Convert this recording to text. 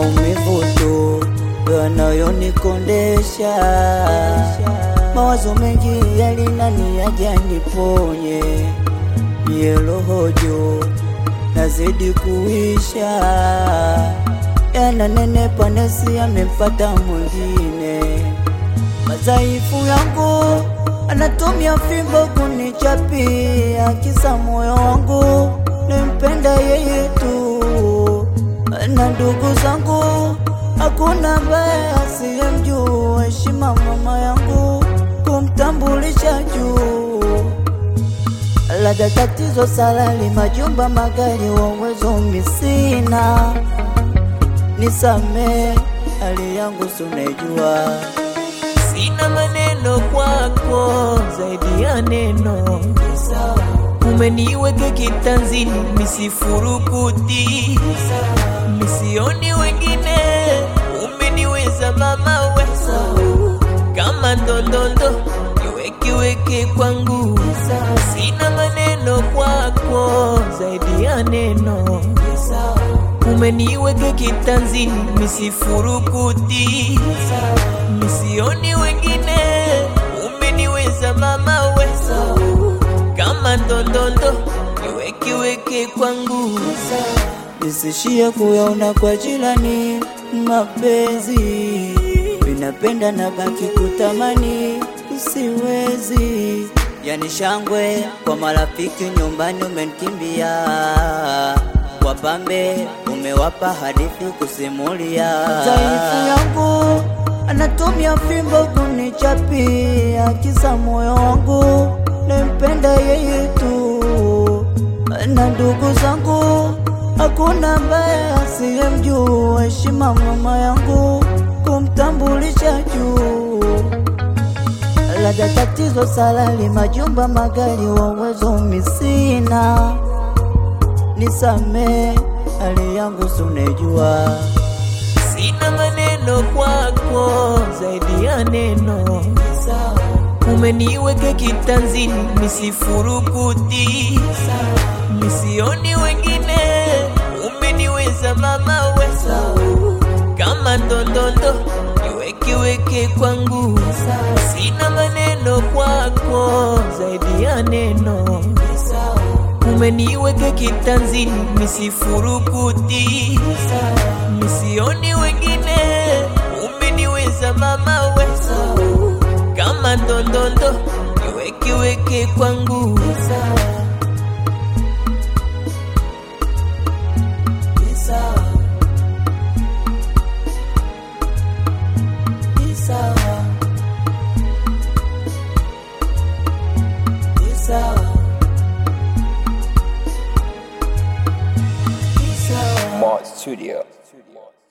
maumivu tu yanayonikondesha, mawazo mengi yalinani yaja niponye, mie roho juu nazidi kuisha, yananenepa nesi amempata mwingine, madhaifu yangu anatumia fimbo kunichapia, kisa moyo wangu nimpenda yeye tu, na ndugu zangu hakuna ambaye asiyemjua, heshima mama yangu kumtambulisha juu Labda tatizo salali, majumba, magari, wa uwezo misina, nisamee hali yangu sunejua Sina maneno kwako zaidi ya neno, umeniweke kitanzini, misifurukuti, misioni wengine, umeniweza mama wewe, kama ndondondo niwekiweke kwangu. Sina maneno kwako zaidi ya neno, umeniweke kitanzini, misifurukuti, misioni wengine, umeniweza mama wewe, kama ndondondo niwekiweke kwangu. nisishie kuyaona kwa jirani, mapenzi vinapenda na baki kutamani, siwezi yani shangwe kwa marafiki nyumbani, umenikimbia wapambe, umewapa hadithi kusimulia. Dhaifu yangu anatumia fimbo kunichapia, kisa moyo wangu nimpenda yeye tu, na ndugu zangu hakuna ambaye asiyemjua, heshima mama yangu kumtambulisha juu Labda tatizo salali, majumba, magari, wa uwezo misina, nisamee hali yangu sunejua Sina maneno kwako zaidi ya neno, umeniweke kitanzini, misifurukuti, misioni wengine, umeniweza mama wewe, kama ndondondo niwekiweke kwangu. Sina maneno kwako zaidi ya neno, umeniweke kitanzini, misifurukuti, misioni wengine, umeniweza mama wewe, kama ndondondo niwekiweke kwangu. Mod Studio.